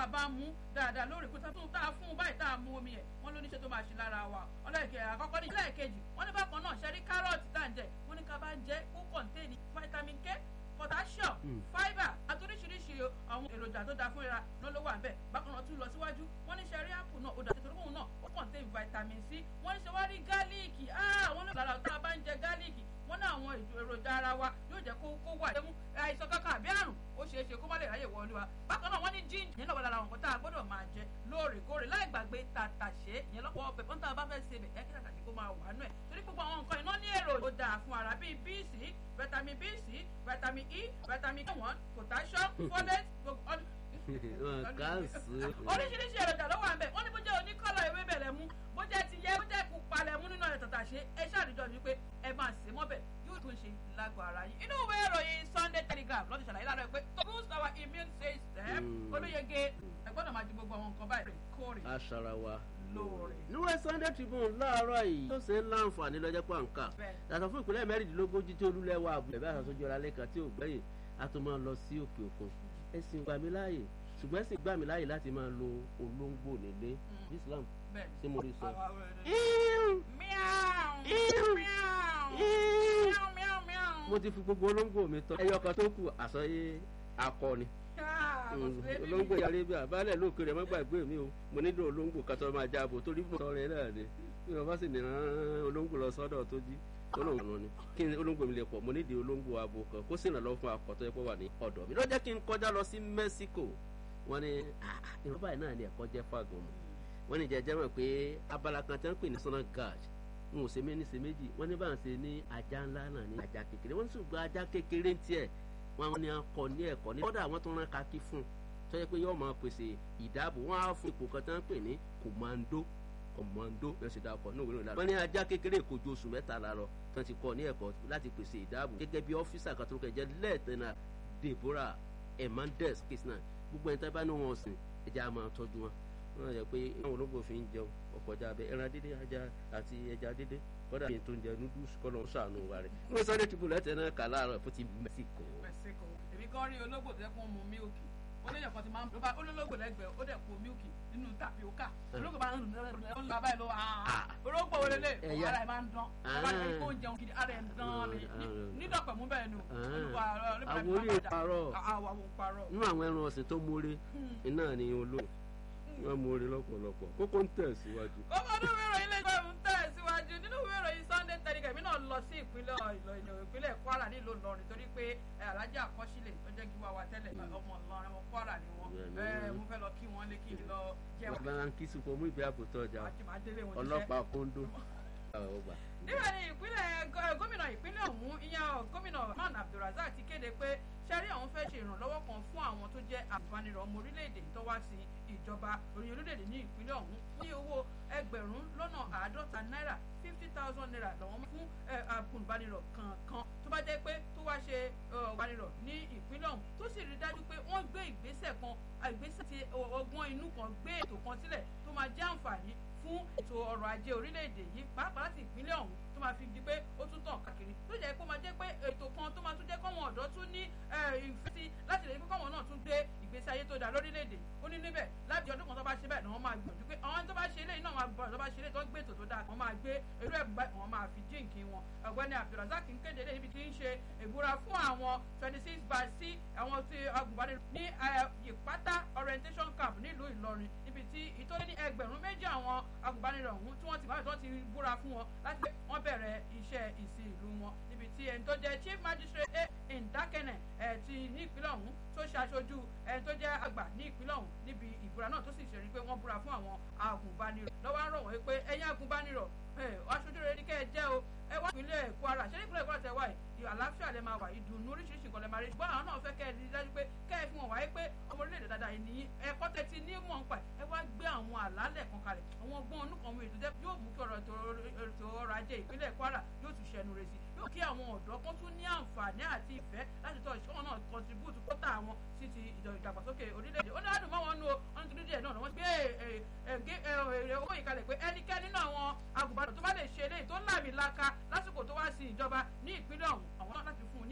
a bá mú dáadáa lórí kó tó tá a fún un báyìí tá a mú omi ẹ̀ wọ́n ló níṣẹ́ tó máa ṣe lára wa ọlọ́ọ̀kẹ́ àkọ́kọ́ ní ẹlẹ́ẹ̀kejì wọ́n ní bákan náà ṣẹ́rí kárọ̀tì tá à ń jẹ wọ́n ní ká bá ń jẹ ó kọ̀ǹtéènì vitamin k potassium fibre àti oríṣiríṣi àwọn èròjà tó dáa fún ìra náà ló wà ń bẹ̀ bákan náà tún lọ síwájú wọ́n ní ṣẹ́rí apple náà ó dà nítorí òun náà ó kọ̀ǹtéènì vitamin c wọ́n ní ṣe wá rí gálíìkì wọ́n ní lára tá a bá ń jẹ gálíìkì wọ́n ní àwọn èròjà ara wa yóò jẹ́ kó kó wà lẹ́mú àìsàn kankan àbí àrùn ó ṣeé ṣe kó má lè ráyè wọlé wa bákan náà wọ́n ní jíǹjì yẹn náà wà lára àwọn nǹkan tá a gbọ́dọ̀ máa jẹ lóòrèkóòrè láì gbàgbé tàtàṣé ìyẹn lọ́pọ̀ ọbẹ̀ fún tá a bá fẹ́ ṣe bẹ̀ ẹ́ kí tàtàṣé kó máa wà nù ẹ̀ torí gbogbo àwọn nǹkan iná ní èrò tó dáa fún ara bíi bc vitamin bc vitamin e vitamin k1 potassium folate gbogbo oríṣiríṣi èròjà ló wà ń bẹ̀ wọ́n ní bó jẹ́ oníkọ́lọ̀ ewé bẹ̀rẹ̀ mú bó jẹ́ ti yẹ bó jẹ́ pupa lẹ̀ mú nínú ẹ̀ tàtàṣé ẹ ṣàdìjọ ni pé ẹ máa sè mọ́bẹ̀ yóò tún ṣe lágbo ara yín inú ìwé ìròyìn Sunday Telegraph lọ́ti ṣàlàyé lára ẹ pé to boost our immune system olóyege ẹ gbọ́dọ̀ máa di gbogbo àwọn nǹkan báyìí kórè aṣara wa lóore. níwẹ̀ Sunday Tribune láàárọ̀ yìí tó ṣe ń láǹfààní lọ́jọ́ pàǹkà yàtọ̀ fún ìpínlẹ̀ mẹ́rìndínlógójì tí olúlẹ̀wà àbúlẹ̀ bí àṣàṣojú ọ̀la lẹ́kan tí ò gbẹ̀yìn a tún máa lọ sí òkè òkun ẹ̀sìn gbà mí láàyè ṣùgbọ́n ẹ̀sìn gbà mí láàyè láti máa lo olóńgbò nílé Islam ṣé mo rí sọ. mo ti fi gbogbo olóńgbò mi tọ́ ẹyọ kan tó kù àsọyé akọni olóńgbò yàrá ibi àbálẹ̀ lóòkè rẹ̀ má gbàgbé mi o mo nílò olóńgbò kan tó máa jábọ̀ torí mo sọ rẹ̀ náà ni bí wọ́n bá sì ní olóńgbò lọ sọ́dọ̀ tó jí olóńgbò ni kí ni olóńgbò mi lè pọ̀ mo nídìí olóńgbò abo kan kó sì ràn lọ́wọ́ fún akọ̀tọ́ ẹ̀pọ̀ wà ní ọ̀dọ̀ mi lọ́jọ́ kí n kọjá lọ sí Mexico wọ́n ní ìrọ̀ báyìí náà ni ẹ̀kọ́ jẹ́ fáàgùn mu wọ́n ní jẹjẹ́ mọ̀ pé abala kan tẹ́ ń pè ní national guard n ò ṣe mí ní ṣe méjì wọ́n ní bá ń ṣe ní ajá ńlá náà ní ajá kékeré wọ́n ní ṣùgbọ́n ajá kékeré ń tiẹ̀ wọ́n ní akọ ní ẹ̀kọ́ ní kọ́dà àwọn tó ń rán kakí fún un tó yẹ pé yóò máa pèsè ìdáàbò wọ́n á fún ipò kan tẹ́ ń pè ní commando commando bẹ́ẹ̀ sì dáa kọ́ ní òwúrọ̀ ìlànà wọ́n ní ajá kékeré kò ju oṣù mẹ́ta la lọ tó ti kọ́ ní ẹ̀kọ́ láti pèsè ìdáàbò gẹ́gẹ́ bí ọ́fíìsà kan tó kẹjẹ lẹ́ẹ̀tẹ̀nà Deborah Hernandez kisna gbogbo ẹni tá bá ní wọn sìn ẹja á máa tọ́jú wọn wọn yẹ pé àwọn olóńgbò fi ń jẹun ọkọjá abẹ ẹran dídé ajá àti ẹja dídé kọ́dà bíi tó ń jẹ noodles kọ́nà ń sàánú wa rẹ̀ ní Sunday Tribune lẹ́tẹ̀ náà kà láàárọ̀ fún ti Mexico. Mexico èmi kan rí olóńgbò tó yẹ kó mu mílìkì ó lè yàn kan ti máa ń ló bá olólógbò lẹ́gbẹ̀ẹ́ ó dẹ̀ po mílìkì nínú tapioca olóńgbò bá ń lò ó ń lọ abáyé ló olóńgbò wọlé lé ara ẹ̀ máa ń dán ọba ẹ̀ kó ń jẹun gidi ara ẹ̀ ń dán ni nídọ̀pẹ̀ mú bẹ́ẹ̀ nù àwọn orí ìparọ́ nínú àwọn ẹran ọ̀sìn tó mórè iná ni olóhùn wọn mórè lọ́pọ̀lọpọ̀ kókó ń tẹ̀ síwájú. kókó nínú ìwé ìròyìn ilé ìgbà ń tẹ̀ síwájú nínú ìwé ìròyìn Sunday Telegraph mi náà lọ sí ìpínlẹ̀ Ìlọrin ìpínlẹ̀ Kwara nílùú Ìlọrin torí pé alájà àkọsílẹ̀ tó jẹ́ kí wá wa tẹ́lẹ̀ ọmọ Ìlọrin ọmọ Kwara ni wọ́n mo fẹ́ lọ kí wọ́n lé kí n lọ jẹun. bàbá ń kí sùpọ̀ mú ìgbé àbòtọ́ ọjà ọlọ́pàá kóńdó níbẹ̀ ni ìpínlẹ̀ gómìnà ìpínlẹ̀ ọ̀hún ìyẹn gómìnà man abdulrasaq ti kéde pé sẹ́rí àwọn fẹ́ ṣe ìrànlọ́wọ́ kan fún àwọn tó jẹ́ àgùnbánirọ̀ ọmọ orílẹ̀-èdè tó wá sí ìjọba orin orílẹ̀-èdè ní ìpínlẹ̀ ọ̀hún ní owó ẹgbẹ̀rún lọ́nà àádọ́ta náírà fifty thousand naira lọ́wọ́ fún àgùnbánirọ̀ kankan tó bá jẹ́ pé tó wá ṣe àgùnbánirọ̀ ní ìpínlẹ̀ ọ̀hún tó sì rí dájú pé wọ́n gbé ìgbésẹ̀ kan ìgbésẹ̀ ti ọgbọ́n inú kan gbé ètò kan sílẹ̀ tó máa jẹ́ àǹfààní fún ètò ọrọ̀ ajé orílẹ̀-èdè yìí pàápàá láti ìpínlẹ̀ ọ̀hún tó máa fi di pé ó tún tàn káàkiri tó jẹ́ pé ó máa jẹ́ pé ètò kan tó máa tún jẹ́ kọ́wọn ọ̀dọ́ tún ní ìfẹ́ sí láti lè fi kọ́wọn náà tún gbé ìgbésí ayé tó dáa lórílẹ̀-èdè ó ní níbẹ̀ láti ọdún kan tó bá ṣe bẹ́ẹ̀ ni wọ́n máa gbìyànjú pé àwọn tó bá ṣe eléyìí náà máa gbọ́dọ̀ tó bá ṣe eléyìí tó gbé ètò tó dáa wọ́n máa gbé irú ẹ̀bùn báyìí wọ́n máa fi jíǹkì wọn ọ̀gbẹ́ni abdulrasaq ń kéde lẹ́yìn ibi tí ń ṣe ìbúra fún àwọn twenty six by sí àwọn tí agùnbánirọ̀ ní ìpátá orientation camp nílùú ìlọrin níbi tí ìtọ́lé ní ẹgbẹ̀rún méjì àwọn agùnbánirọ̀ ọ̀hún tí wọ́n ti báyìí tó ti búra fún wọn láti pé wọ́n bẹ̀rẹ̀ iṣẹ́ ìsìn ìlú wọn níbi tí ẹni tó jẹ́ chief magistrate a ndakene ẹ̀ ti ní ìpínlẹ̀ ọ̀hún tó ṣaṣojú ẹni tó jẹ́ àgbà ní ìpínlẹ̀ ọ̀hún níbi ìbúra náà tó sì ṣe rí pé wọ́n búra fún àwọn agùnbánirọ̀ lọ́wọ́ ń rọ̀ wọ́n pé ẹ̀yin agùnbánirọ̀ aṣojú rere ní kẹ́ ẹ jẹ́ o ẹ wá ìpínlẹ̀ Kwara ṣé nípínlẹ̀ Kwara tẹ wá yìí àlàáfíà lẹ máa wà ìdùnnú oríṣiríṣi nǹkan lẹ máa rí ṣùgbọ́n àwọn náà fẹ́ kẹ́ ẹ rí dájú pé kẹ́ ẹ fi hàn wáyé pé ọmọ orílẹ̀-èdè dáadáa yìí nìyí ẹ̀kọ́ tẹ ti ní mọ̀ ń pa ẹ wá gbé àwọn àlálẹ̀ kan kalẹ̀ àwọn ọgbọ́n ọdún kan wọ̀nyí tó jẹ́ yóò mú kí ọ̀rọ̀ ètò ọrọ̀ ajé ìpínlẹ̀ Kwara yóò tún ṣẹnu rẹ̀ sí yóò kí àwọn ọ̀dọ́ kan tún ní àǹfààní àti ìfẹ́ láti tọ́ ìṣọ́ náà contribute kọ́tà àwọn sí ti ìdàgbàsókè orílẹ̀-èdè ó ní àdùn mọ́ wọn nú o wọ́n ti rí díẹ̀ náà wọ́n gbé owó ìkalẹ̀ pé ẹnikẹ́ni nínú àwọn agùnbánirọ̀ tó bá lè ṣe eléyìí tó láàmì laka lásìkò tó wá sí ìjọba ní ìpínlẹ̀ ọ̀hún àwọn náà láti fún un ní